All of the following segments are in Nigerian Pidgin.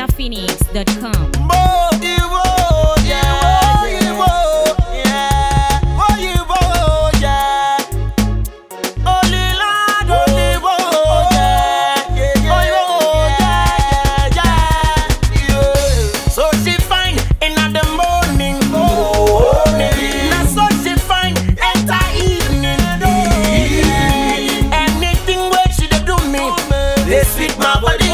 NigerPhoenix.com. Mo Iwo, yeah, Iwo, yeah, Mo Iwo, yeah. Olilad, Oliwo, yeah, yeah, Iwo, yeah, yeah, yeah. So she fine in the morning, morning. Na so she fine enter evening. Anything where she dey do me, they sweet my body.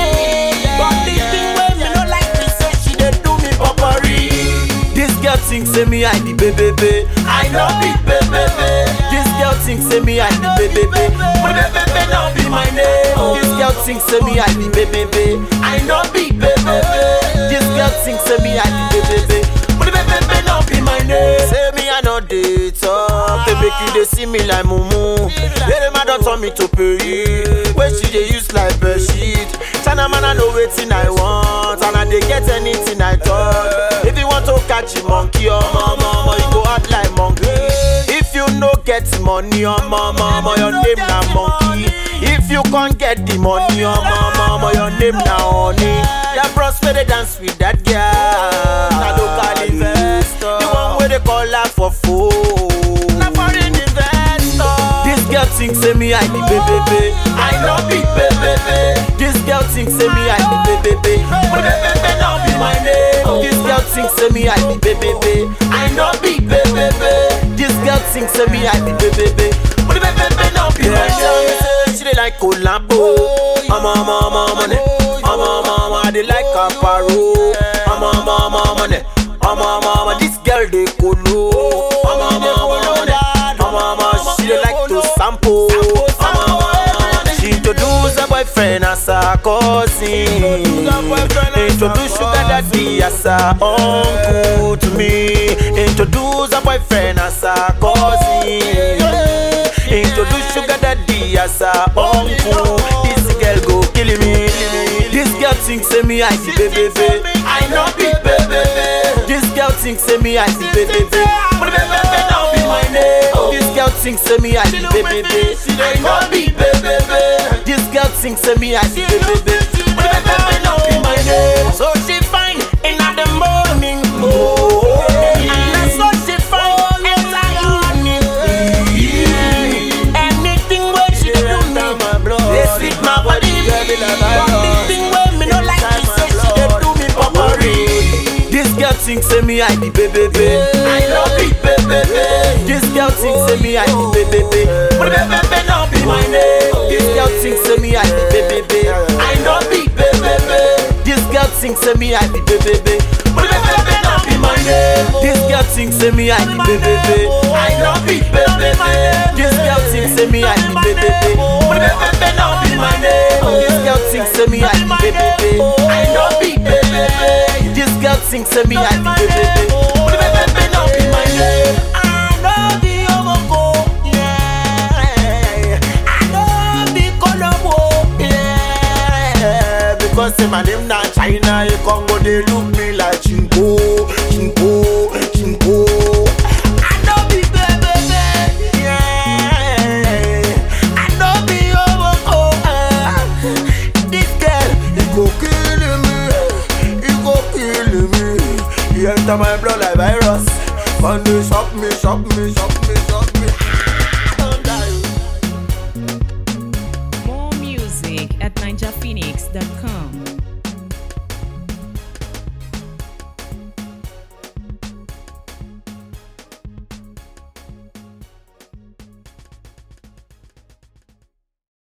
But the thing where me no like me say she dey do me popori. This girl think say me I the baby, I know be baby. This girl think say me I the baby, but baby no be my name. This girl think say me I the baby, I know be baby. This girl think say me I the baby, but baby no be my name. Say me I no dey talk, they make you dey see me like mumu. Lady man don turn me to pay, wey she dey use like bed sheet. China man I know wetin I want, and I dey get anything I talk. If you want to catch a monkey, oh mama, mama, you go act like monkey. If you no get money, oh mama, mama, your name na monkey. If you can't get the money, oh mama, mama, your name na honey. That bros where they dance with that girl, na local investor. The one where they call her for phone, na foreign investor. This girl think say me I the baby, I no be baby. This girl think say me I the baby, but baby no be my name. This girl think say me I the baby, I no be baby. This girl think say me I the baby, but baby no be my name. She dey like collabo, mama mama money, mama mama I dey like aparo, mama mama money, mama mama this girl dey colo, mama mama money, mama mama she dey like to sample, mama mama she introduce her boyfriend as her cousin, introduce sugar daddy as her uncle to me, introduce her boyfriend as her cousin. Introduce sugar daddy as her uncle. This girl go kill me. This girl think say me I see baby. I know be baby. This girl think say me I see baby. But baby now be my name. This girl think say me I see baby. I know be baby. This girl think say me I see baby. But baby now be my name. So she fine in the morning. And that's so she fine enter evening. Anything where she do me, they sweet my body. But the thing where me no like me say she dey do me popori. This girl think say me I the baby, I love be baby. This girl think say me I the baby, but baby no be my name. This girl think say me I the baby, I know be baby. This girl think say me I the baby, but baby no be my name. This girl think say me I the baby, I know be baby. This girl think say me I the baby, but baby no be my name. This girl think say me I the baby, I know be baby. This girl think say me I the baby, but baby no be my name. I know be Omoko, yeah. I know be Colombo, yeah. Because say my name na China, you come go they look me like chinko, chinko, chinko. I know be baby, yeah. I know be Omoko, ah. This girl, he go kill me, he go kill me. He enter my blood like virus, and they shock me, shock me, shock me.